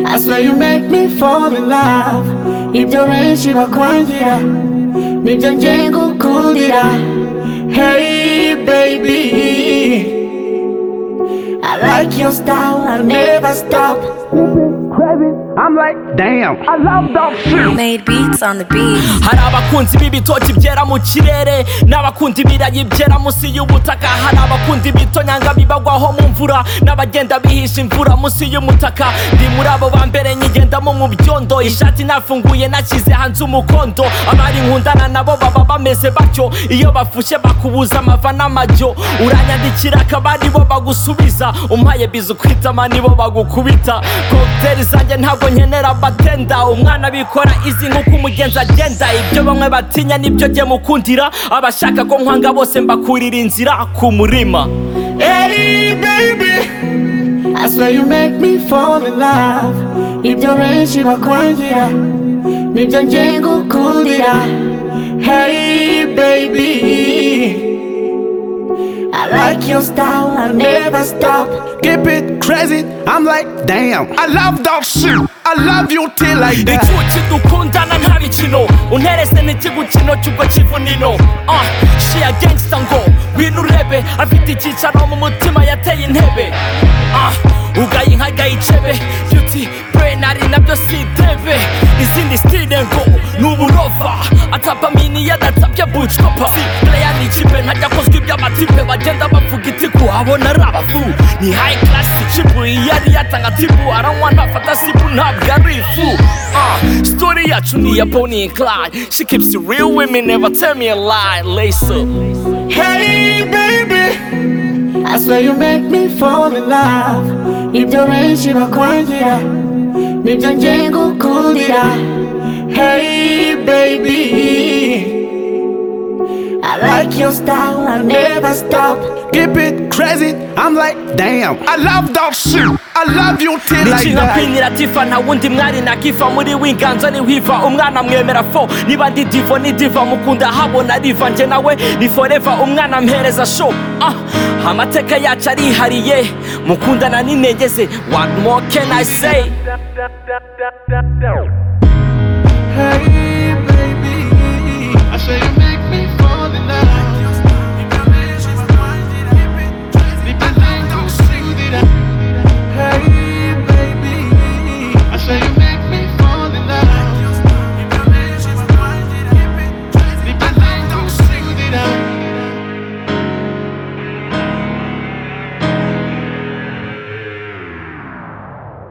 I swear you make me fall in love 입결에 바광이야 냉장제 고꾸리야 Hey baby I like your style, I never stop I'm like, damn, I love that shit. Made beats on the beat. hari abakunzi b'ibitoki byera mu kirere n'abakunda ibirayi byera munsi y'ubutaka hari abakunda ibitonyanga bibagwaho mu mvura n'abagenda bihisha imvura munsi y'umutaka ndi muri abo ba mbere nyigendamo mu byondo ishati nafunguye nashyize hanze umukondo abari nkundana nabo baba bameze batyo iyo bafushe bakubuza amava n'amajyo uranyandikira akaba ari bo bagusubiza umpaye biza ukwitama nibo bagukubita kokiteri zanjye ntabwo nkenera batenda umwana bikora izi nk'uko umugenzi agenda ibyo bamwe batinya nibyo jye mukundira abashaka ko nkwanga bose mbakurira inzira ku murima Hey baby I swear you make me fall in love ib결에 바광이야 냉장제 고꾸리야 Hey baby I like your style, I never stop Keep it crazy. I'm like, damn, I love that shit. I love you till I die. icuki dukundana nta bikino unterese n'ikigukino cy'ubwo kivunino Ah, shiya gangsta ngo wino urebe afite icyicaro mu mutima yateye intebe Ah, ugaye inka gayicebe yuti brenari nabyo si debe izindi stile ngo ni uburova atapamini yadatabye bucwapa si player ni ikipe ntajya kozwa iby'amatipe bagenda bavuga itiku abona ari abafu ni high class ikipu iyo ari yatanga tipu aranywa ntafata sipu ntabwo ari ifu Ah, story yacu ni iya Bonnie and Clyde she keeps it real with me never tell me a lie lace up Hey baby I swear you make me fall in love ib결에 바광이야 냉장제 고꾸리야 Hey baby I like your style, I never stop Keep it crazy. I'm like, damn, I love that shit. I love you till I Nici nka die. kwinira tifa nta wundi mwari nakifa muri winganzo ni wiva umwana mwemera fo niba ndi divo ni diva mukunda habona riva njye nawe ni foreva umwana mpereza sho ah, amateka yacu arihariye mukundana n'intege ze what more can i say Hey, baby. I say,